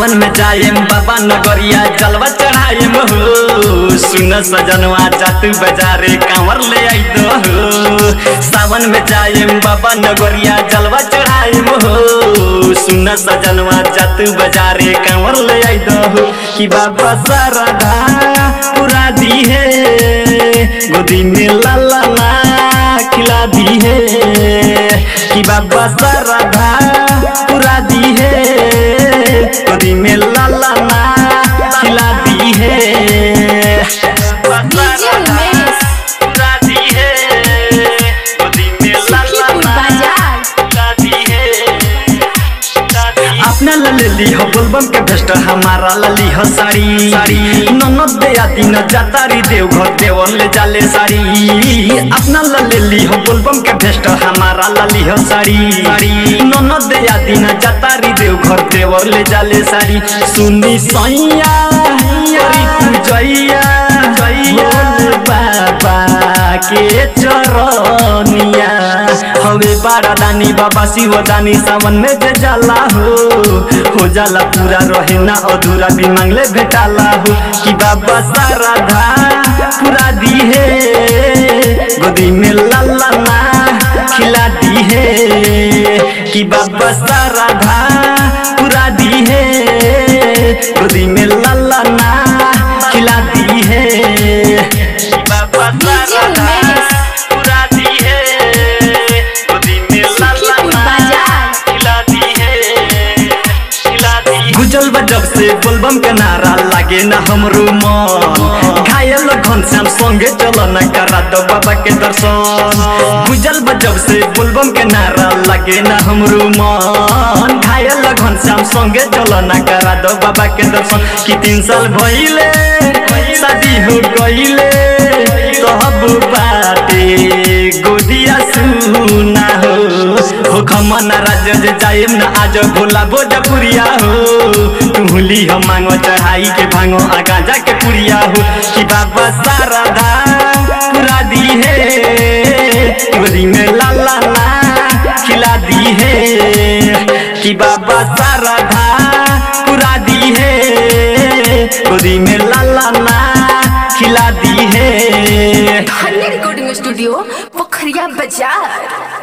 सावन में जाएम बाबा नगरिया जलवा चढ़ाएम हो सुन सजनवा जातू बाजारे कांवर ले आई दो हो सावन में जाएम बाबा नगरिया जलवा चढ़ाएम हो सुन सजनवा जातू बाजारे कांवर ले आई दो हो कि बाबा सारदा पूरा दी है गोदी में लाला ना खिला दी है कि बाबा सारदा पूरा दी है गोदी में लाला ना खिला दी है डीजे उमेश पूरा दी है गोदी में लाला सुखीपुर ना बाजार खिला दी है अपना लली हो बोलबम के भेस्ट हमारा लली हो साड़ी साड़ी ननद दे आती न जातारी देव घर देवर ले जाले साड़ी अपना लली हो बोलबम के भेस्ट हमारा लली हो साड़ी साड़ी ननद दे आती न जातारी देव घर देवर ले जाले साड़ी सुनी सैया अरे तू जैया जैया बाबा के चरनिया हवे बारा दानी बाबा शिव दानी सावन में जे जाला हो हो जाला पूरा रहे ना अधूरा भी मांगले भेटाला हो कि बाबा सारा धा पूरा दी है गोदी में लाला ना खिला दी है कि बाबा सारा धा पूरा दी है गोदी में लाला ना खिला दी है कि बाबा डीजे सारा धा उमेश पूरा दी है गोदी में लाला सुखीपुर ना बाजार खिला दी है खिला दी गुजल जब से बोलबम के नारा लागे ना हमरो मन घायल घनश्याम संगे चलो न करा दो बाबा के दर्शन गुजल जब से बोलबम के नारा लागे ना हमरो मन घायल घनश्याम संगे चलो न करा दो बाबा के दर्शन कि तीन साल भइले शादी हो गइले कहब बाटे गोदिया सुना हो हो खमन राज्य जे जाएम न आज भोला भोजपुरिया हो तुहली हम मांगो चढ़ाई के भांगो आगा जाके पुरिया हो कि बाबा सारदा पूरा दी है गोदी में लाला ना खिला दी है कि बाबा सारदा पूरा दी है गोदी में लाला ना खिला दी है धन्य रिकॉर्डिंग स्टूडियो पोखरिया बाजार